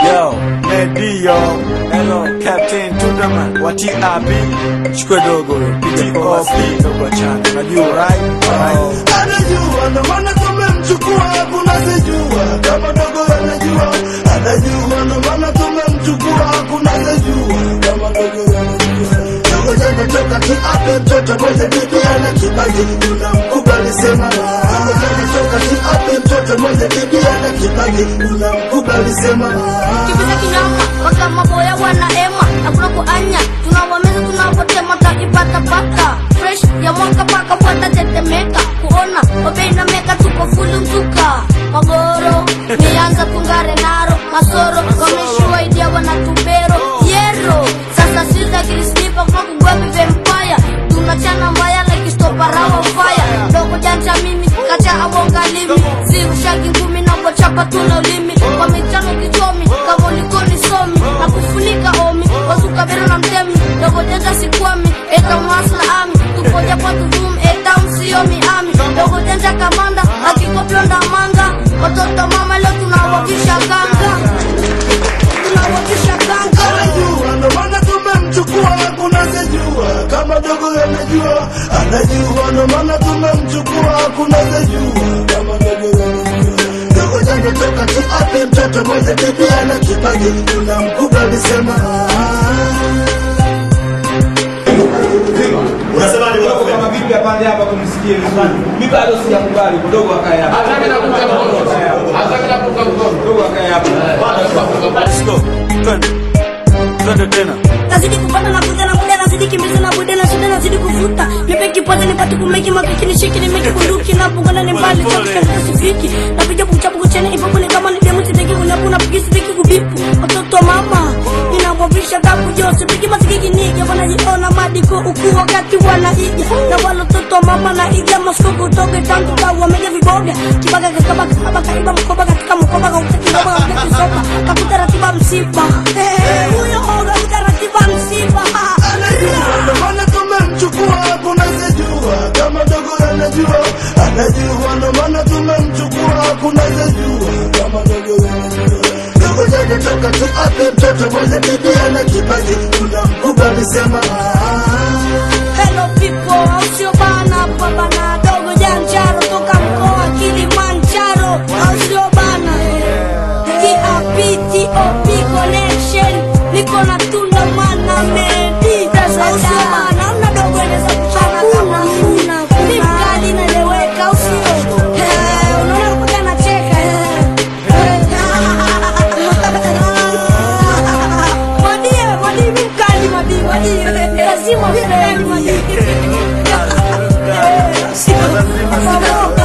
Yo, Medio, hello, Captain Tundaman wa TRB, chukue dogo, PTOP, dogo chana, unajua right? Alright. anajua ndo maana tumemchukua hakuna sejua kama dogo anajua anajua ndo maana tumemchukua hakuna sejua kama dogo anajua dogo jana toka kiape mtoto mwenye bibi ana kipaji unamkubali sema dogo jana toka kiape mtoto mwenye bibi ana kipaji unamkubali sema Kibiza kinyama mpaka maboya wanaema hakuna kuanya tunawameza tunapotema takipata pata fresh ya mwaka paka fuata tetemeka kuona wabei na meka tuko fulu mzuka magoro mianza tungare naro masoro wameshua idia wanatubero yero sasa siza kirisnipa kwa kugwapi vampire tunachana mbaya like stoparawa fire dogo janja mimi kacha awongalimi sirushagi ngumi napochapa tuna ulimi kwa michano kichomi kavolikoni somi na kufunika omi wazukabero na mtemi dogo janja sikwami eta masla ami tupoja kwa tuvum eta msiomi ami dogo janja kamanda akikoplonda manga watoto mama leo tunawakisha ganga tunawakisha ganga anajua ndo maana tumemchukua hakuna sejua kama dogo anajua anajua ndo maana tumemchukua hakuna sejua kama dogo anajua dogo jana toka kiape mtoto mwenye bibi ana kipaji unamkubali sema Unasemaje Kidogo unakubali? kama vipi apande hapa tumsikie vizuri. Mimi bado sijakubali kidogo akae hapa. Kidogo akae hapa. Let's go. Twende. Twende tena. nazidi kupanda na kuja na muda nazidi kimbiza na bude na shida nazidi kuvuta nipe kipoza nipate kumeki makiki nishiki nimeki bunduki na pungana ni mbali cha kushika sifiki napiga kuchapu kuchene ipopo ni kama ni demu sitaki kunyapu na pigi sitaki kubipu watoto mama inawavisha kapu jose pigi masikiki nige wanajiona madiko ukuu wakati wanaiga na wale watoto mama na iga masko kutoka tangu kau wamega viboga kibaga kakaba kakaba kaiba mkoba katika mkoba kautaki kidogo kautaki sopa kakuta ratiba msiba Eh, huyo oga utaratiba msiba anajua ndo maana tumemchukua hakuna sejua kama dogo anajua anajua ndo maana tumemchukua hakuna sejua kama dogo anajua dogo jana toka kiape mtoto mwenye bibi ana kipaji unamkubali sema Hello people, au sio bana? Baba na dogo janjaro toka mkoa Kilimanjaro, au sio bana? TRPTOP connection, niko na tunda mana medi, au sio bana? Una dogo eneza kuchana kama kuna ni mkali naeleweka, au sio? Eh, unaona mpaka anacheka eh. Madie, madie mi mkali madie, madie. Lazima mkali madie. Lazima.